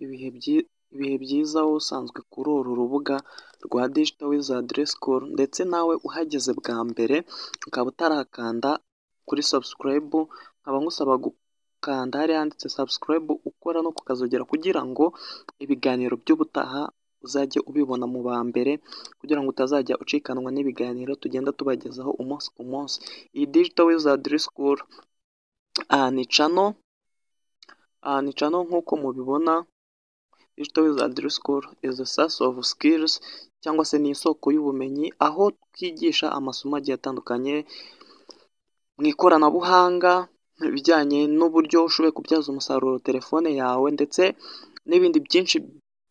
Ibihe byiza wowe usanzwe kuri uru rubuga rwa dijito wizadi resikoru ndetse nawe uhageze bwa mbere ukaba utarakanda kuri sabusikarayibu, nkaba ngusaba gukanda hariya handitse sabusikarayibu ukora no kukazogera kugira ngo ibiganiro by'ubutaha uzajye ubibona mu ba mbere kugira ngo utazajya ucikanwa n'ibiganiro tugenda tubagezaho umunsi ku munsi. Iyi dijito wizadi resikoru ni cano nk'uko mubibona, dijito wizadi resikoru izi sasi ofu sikirizi cyangwa se ni isoko y'ubumenyi, aho twigisha amasomo agiye atandukanye mu ikoranabuhanga, ibijyanye n'uburyo ushoboye kubyaza umusaruro telefone yawe ndetse n'ibindi byinshi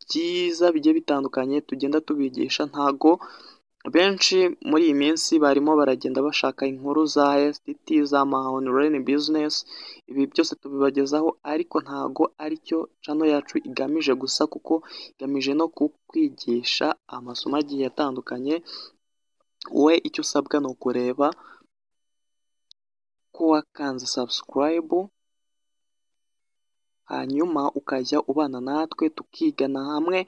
byiza bigiye bitandukanye tugenda tubigisha, ntago benshi muri iyi minsi barimo baragenda bashaka inkuru za esititi, z'amaonurayini bizinesi, ibi byose tubibagezaho ariko ntago aricyo cano yacu igamije gusa kuko igamije no kukwigisha amasomo agiye atandukanye, wowe icyo usabwa ni ukureba ko wakanze sabusikarayibu, hanyuma ukajya ubana natwe tukigana hamwe,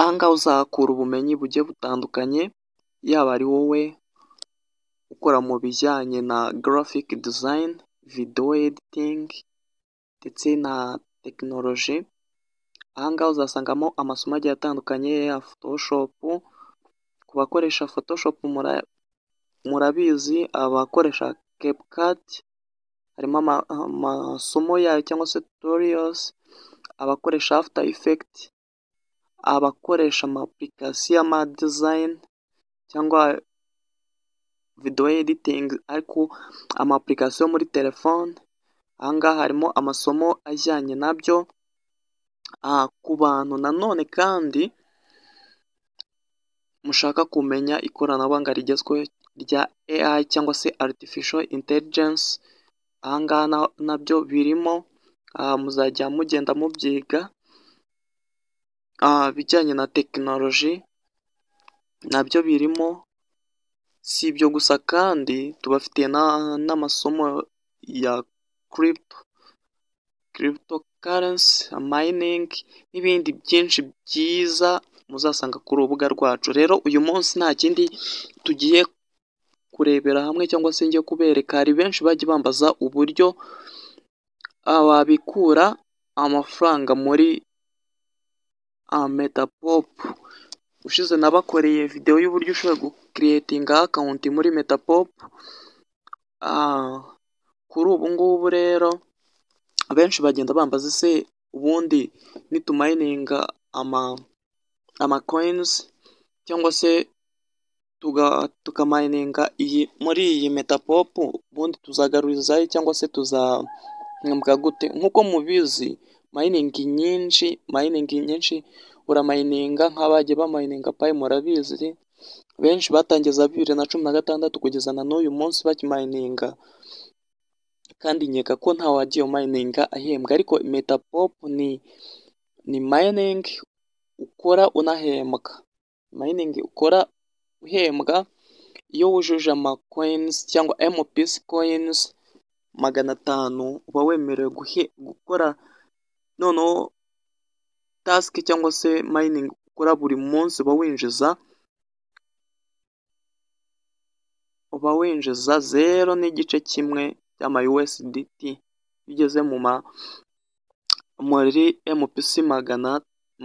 aha ngaha uzahakura ubumenyi bugiye butandukanye, yaba ari wowe ukora mu bijyanye na garafike dizayini, videwo editingi ndetse na tekinoloji, aha ngaha uzasangamo amasomo agiye atandukanye ya fotoshopu, ku bakoresha fotoshopu murabizi, abakoresha kepukati harimo amasomo yayo cyangwa se tutoriyozi, abakoresha afita ifekiti, abakoresha amapurikasiyo y'amadizayini cyangwa videwo editingi ariko amapurikasiyo yo muri telefone, aha ngaha harimo amasomo ajyanye nabyo, ku bantu nanone kandi mushaka kumenya ikoranabuhanga rigezweho rya eyayi cyangwa se aritifisho intelijensi, aha ngaha nabyo birimo, muzajya mugenda mubyiga, ibijyanye na tekinoloji nabyo birimo, si ibyo gusa kandi tubafitiye n'amasomo ya kiripito, kiripito karensi, mayiningi n'ibindi byinshi byiza muzasanga ku rubuga rwacu, rero uyu munsi nta kindi tugiye kurebera hamwe cyangwa se njye kubereka, hari benshi bajya bambaza uburyo babikura amafaranga muri metapopu, ubushize nabakoreye videwo y'uburyo ushobora gukiriyetinga akawunti muri metapopu, kuri ubu ngubu rero abenshi bagenda bambaza ese ubundi nitumayininga amakoyinizi cyangwa se tukamayininga muri iyi metapopu ubundi tuzagarurizayo cyangwa se tuzahembwa gute? Nk'uko mubizi mayiningi nyinshi, mayiningi nyinshi uramayininga nk'abagiye bamayininga payi murabizi, benshi batangiye za bibiri na cumi na gatandatu kugeza na n'uyu munsi bakimayininga kandi nkeka ko ntawagiye umayininga ahembwa, ariko metapopu ni mayiningi ukora unahembwa, mayiningi ukora uhembwa iyo wujuje amakoyinizi cyangwa emupisi koyinizi magana atanu uba wemerewe gukora noneho tasike cyangwa se mayiningi ukora buri munsi uba winjiza, uba winjiza zero n'igice kimwe by'amayuwesiditi, iyo ugeze muri emupisi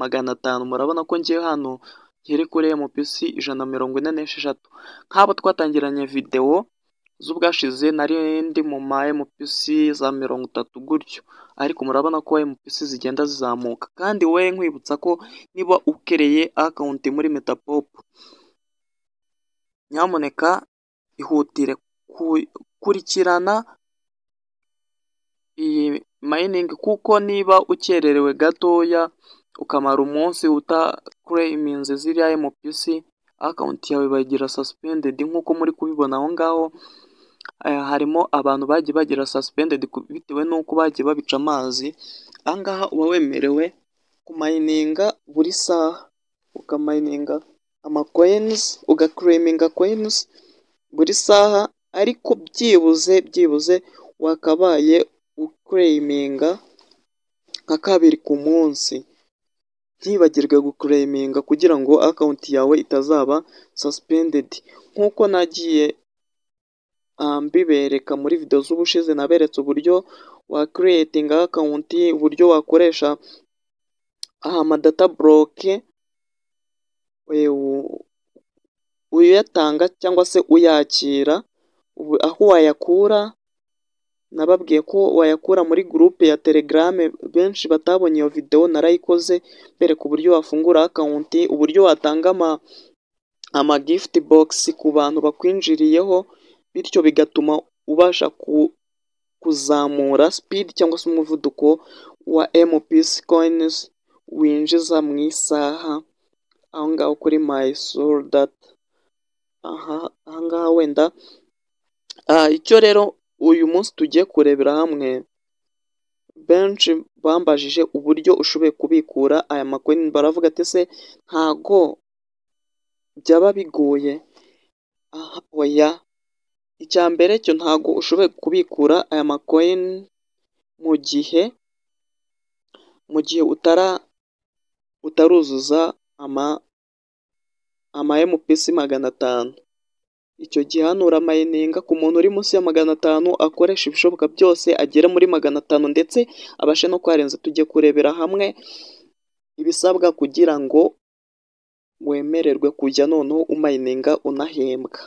magana atanu murabona ko ngewe hano ngera kuri emupisi ijana na mirongo ine n'esheshatu, nk'abo twatangiranye videwo z'ubwashize nari ndi mu ma emupisi za mirongo itatu gutyo, ariko murabona ko emupisi zigenda zizamuka kandi wowe nkwibutsa ko niba ukereye akawunti muri metapopu nyamuneka ihutire kurikirana iyi mayiningi kuko niba ukererewe gatoya ukamara umunsi utakureyiminze ziriya emupisi akawunti yawe bayigira sasipendedi nk'uko muri kubibona aho ngaho, harimo abantu bagiye bagira sasipendedi bitewe n'uko bagiye babica amazi, aha ngaha uba wemerewe kumayininga buri saha, ukamayininga amakoyinizi, ugakureyiminga koyinizi buri saha ariko byibuze byibuze wakabaye ukureyiminga nka kabiri ku munsi ntibagirwe gukureminga kugira ngo akawunti yawe itazaba sasipendedi nk'uko nagiye ah, mbibereka muri video z'ubushize naberetse uburyo wa creatinga akawunti uburyo wakoresha amadata buroke uyatanga cyangwa se uyakira ubu- aho wayakura nababwiye ko wayakura muri gurupe ya telegram benshi batabonye iyo video narayikoze mbereka uburyo wafungura akawunti uburyo watanga ama ama gift box ku bantu bakwinjiriyeho bityo bigatuma ubasha ku, kuzamura speed cyangwa se umuvuduko wa MPC coins winjiza mu isaha aho ngaho kuri my soul data aha aha ngaha wenda Ah, icyo rero uyu munsi tugiye kurebera hamwe benshi bambajije uburyo ushoboye kubikura aya makoini baravuga ati se ntago byaba bigoye Aha, oya icya mbere cyo ntago ushoboye kubikura aya makoini mu gihe mu gihe utara utaruzuza ama ama MPC magana atanu icyo gihe hano uramayininga ku muntu uri munsi ya magana atanu akoresha ibishoboka byose agere muri magana atanu ndetse abashe no kuharenza tujye kurebera hamwe ibisabwa kugira ngo wemererwe kujya noneho umayininga unahembwa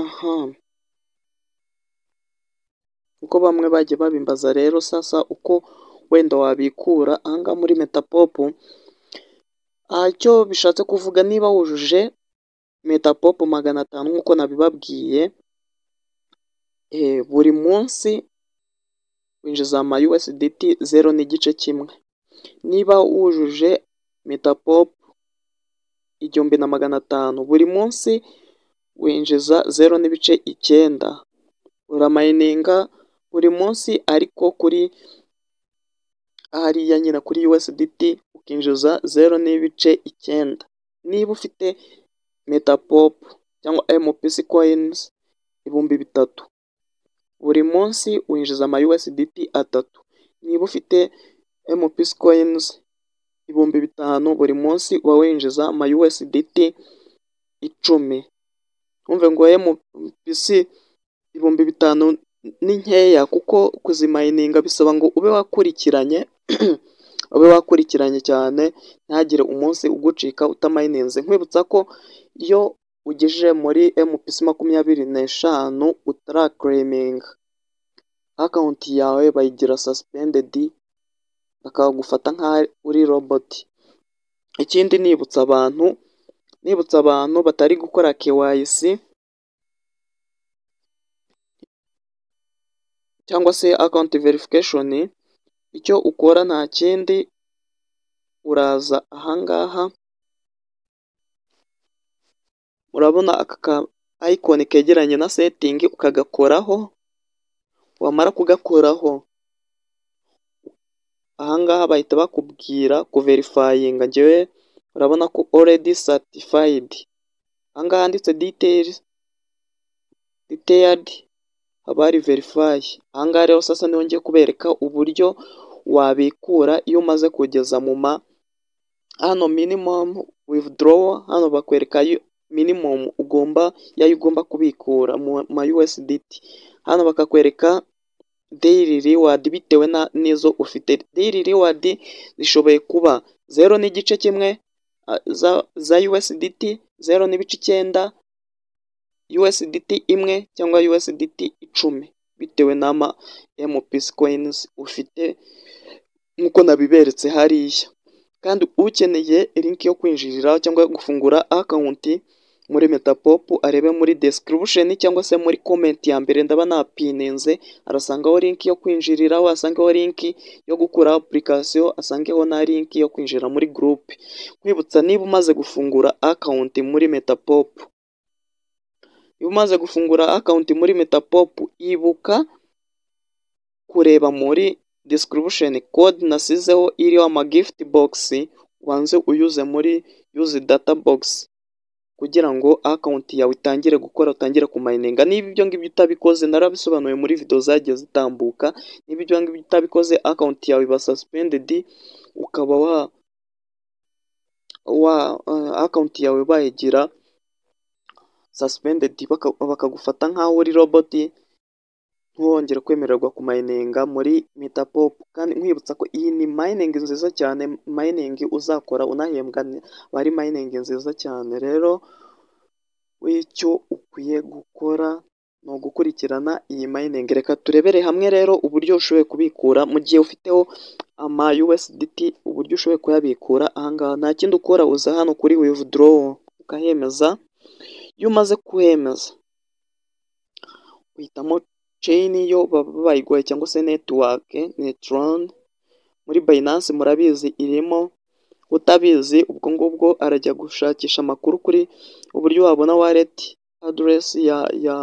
aha uko bamwe bagiye babimbaza rero sasa uko wenda wabikura ahangaha muri metapopu aha icyo bishatse kuvuga niba wujuje metapopu magana atanu nk'uko nabibabwiye eh, buri munsi winjiza ama USDT zero n'igice kimwe niba wujuje metapopu igihumbi na magana atanu buri munsi winjiza zero n'ibice icyenda uramayininga buri munsi ariko kuri hariya nyine kuri USDT ukinjiza zero n'ibice icyenda niba ufite metapop cyangwa MPC coins ibihumbi bitatu buri munsi winjiza ama USDT atatu niba ufite MPC coins ibihumbi bitanu buri munsi uba winjiza ama USDT icumi wumve ngo MPC ibihumbi bitanu ni nkeya kuko kuzimayininga bisaba ngo ube wakurikiranye ube wakurikiranye cyane ntihagire umunsi ugucika utamayininze nkwibutsa ko iyo ugejeje muri MPC makumyabiri n'eshanu utarakureminga akawunti yawe bayigira sasipendedi bakagufata nk'aho uri roboti ikindi nibutsa abantu nibutsa abantu batari gukora KYC cyangwa se akawunti verifikashoni icyo ukora nta kindi uraza ahangaha urabona aka ka ayikoni kegeranye na setingi ukagakoraho wamara kugakoraho ahangaha bahita bakubwira kuverifayinga ngewe urabona ko oredi satifayidi ahangaha handitse diteyiri diteyadi haba hari verifayi ahangaha rero sasa niho ngiye kubereka uburyo wabikura iyo umaze kugeza mu ma hano minimum withdrawal hano bakwereka yo- minimum ugomba yayo ugomba kubikura mu ma USDT hano bakakwereka daily reward bitewe na n'izo ufite daily reward zishoboye kuba zero n'igice kimwe ah, za, za USDT zero n'ibice icyenda USDT imwe cyangwa USDT icumi bitewe n'ama MPC coins ufite nk'uko nabiberetse hariya kandi ukeneye link yo kwinjiriraho cyangwa gufungura akawunti muri metapopu arebe muri description cyangwa se muri comment ya mbere ndaba napininze arasangaho link yo kwinjiriraho asangaho link yo gukura application asangeho na link yo kwinjira muri groupe nkwibutsa niba umaze gufungura akawunti muri metapopu iyo umaze gufungura akawunti muri metapopu ibuka kureba muri description code nasizeho iriho ama gift box ubanze uyuze muri use data box kugira ngo akawunti yawe itangire gukora utangire kumayininga niba ibyo ngibyo utabikoze narabisobanuye muri video zagiye zitambuka niba ibyo ngibyo utabikoze akawunti yawe iba suspendedi ukaba wa wa akawunti yawe bayigira suspendedi bakagufata nk'aho uri roboti ntiwongere kwemererwa kumayininga muri metapopu kandi nkwibutsa ko iyi ni mayiningi nziza cyane mayiningi uzakora unahembwa aba ari mayiningi nziza cyane rero icyo ukwiye gukora ni ugukurikirana iyi mayiningi reka turebere hamwe rero uburyo ushoboye kubikura mu gihe ufiteho ama USDT uburyo ushoboye kuyabikura ahangaha nta kindi ukora uza hano kuri withdraw ukahemeza iyo umaze kuhemeza uhitamo ceyini yo baba bayiguhaye cyangwa se netiwake netrone muri bayinansi murabizi irimo utabizi ubwo ngubwo arajya gushakisha amakuru kuri uburyo wabona wareti aderesi ya ya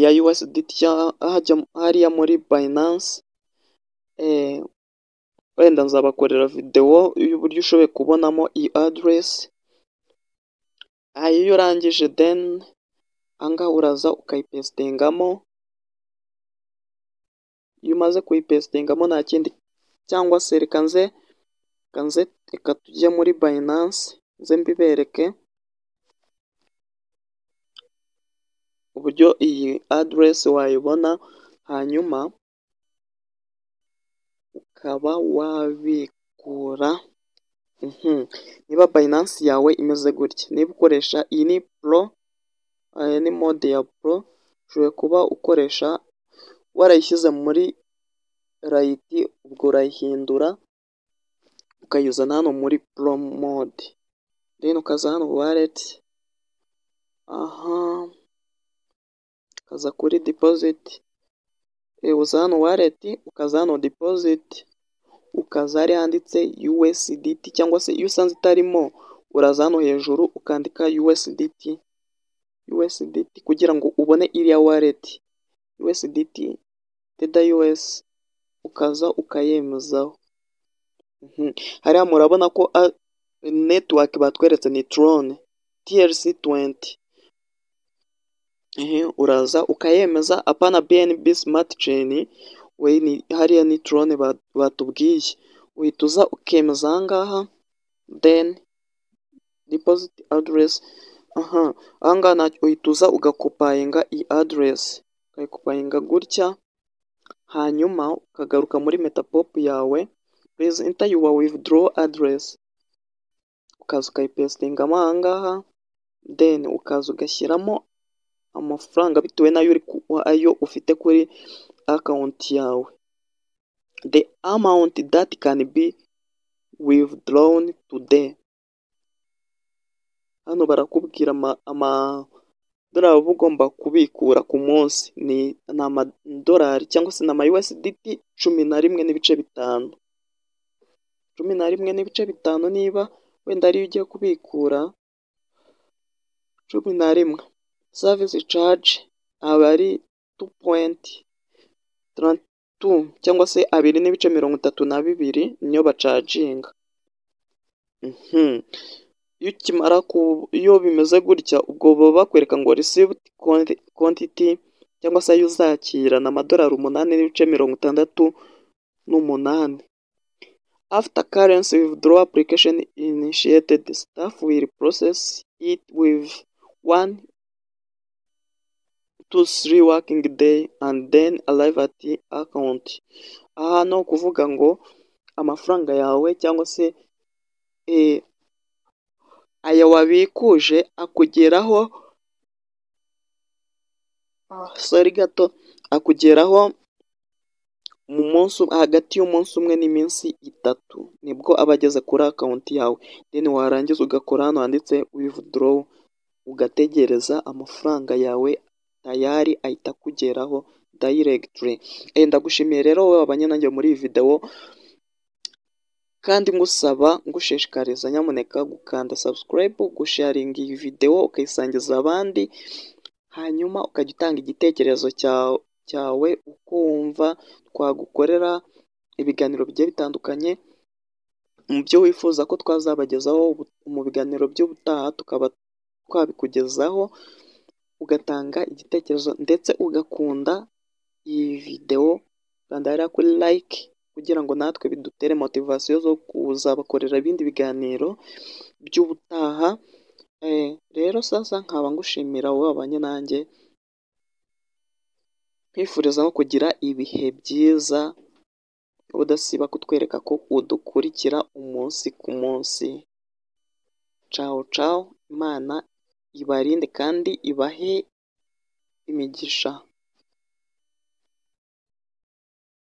ya USDT hariya muri bayinansi wenda nzabakorera videwo y'uburyo ushoboye kubonamo iyi aderesi iyo urangije deni ahangaha uraza ukayipesitingamo iyo umaze kuyipesitingamo nta kindi cyangwa se reka nze reka tujye muri bayinansi nze mbibereke uburyo iyi aderesi wayibona hanyuma ukaba wabikura niba bayinansi yawe imeze gutya niba ukoresha iyi ni puro aya ni mode ya pro ushobora kuba ukoresha warayishyize muri rayiti ubwo urayihindura ukayizana hano muri pro mode rero ukaza hano waleti aha ukaza kuri dipoziti uza hano waleti ukaza hano dipoziti ukaza hari handitse USDT cyangwa se iyo usanze itarimo uraza hano hejuru ukandika USDT USDT kugira ngo ubone iriya waleti USDT teda US ukaza ukayemezaho hariya murabona ko netiwaki batweretse ni Tron TRC 20 ehe uraza ukayemeza apana BNB smart chain we ni hariya ni Tron batubwiye uhita uza ukemeza ahangaha then deposit address aha ahangaha uhita uza ugakopayinga iyi aderesi ukayikopayinga gutya hanyuma ukagaruka muri metapopu yawe purize inta yuwa withdraw aderesi ukaza ukayipesitingamo ahangaha deni ukaza ugashyiramo amafaranga bitewe n'ayo ayo ufite kuri akawunti yawe the amount that can be withdrawn today hano barakubwira amadorari uba ugomba kubikura ku munsi ni amadorari cyangwa se ni ama USDT cumi na rimwe n'ibice bitanu cumi na rimwe n'ibice bitanu niba wenda ariyo ugiye kubikura cumi na rimwe savisi caje aba ari tu puwenti tarantu cyangwa se abiri n'ibice mirongo itatu na bibiri niyo bacaginga iyo ukimara ku iyo bimeze gutya ubwo baba bakwereka ngo received quantity cyangwa se ayo uzakira ni amadorari umunani n'ibice mirongo itandatu n'umunani after currency withdraw application initiated staff will process it with one to three working day and then arrive at the account aha ni ukuvuga ngo amafaranga yawe cyangwa se aya wabikuje akugeraho sori gato akugeraho mu munsi hagati y'umunsi umwe n'iminsi itatu nibwo aba ageze kuri akawunti yawe deni warangiza ugakora hano handitse wivudorowu ugategereza amafaranga yawe tayari ahita akugeraho dayiregitire ndagushimiye rero wowe wabanye nanjye muri iyi videwo kandi ngusaba ngushishikariza nyamuneka gukanda subscribe gusharinga iyi videwo ukayisangiza abandi hanyuma ukajya utanga igitekerezo cyawe uko wumva twagukorera ibiganiro bigiye bitandukanye mu byo wifuza ko twazabagezaho mu biganiro by'ubutaha tukaba twabikugezaho ugatanga igitekerezo ndetse ugakunda iyi videwo ukandahariya kuri like kugira ngo natwe bidutere motivasiyo zo kuzabakorera ibindi biganiro by'ubutaha rero sasa nkaba ngushimira wowe wabanye nanjye nkwifuriza no kugira ibihe byiza udasiba kutwereka ko udukurikira umunsi ku munsi cawo cawo imana ibarinde kandi ibahe imigisha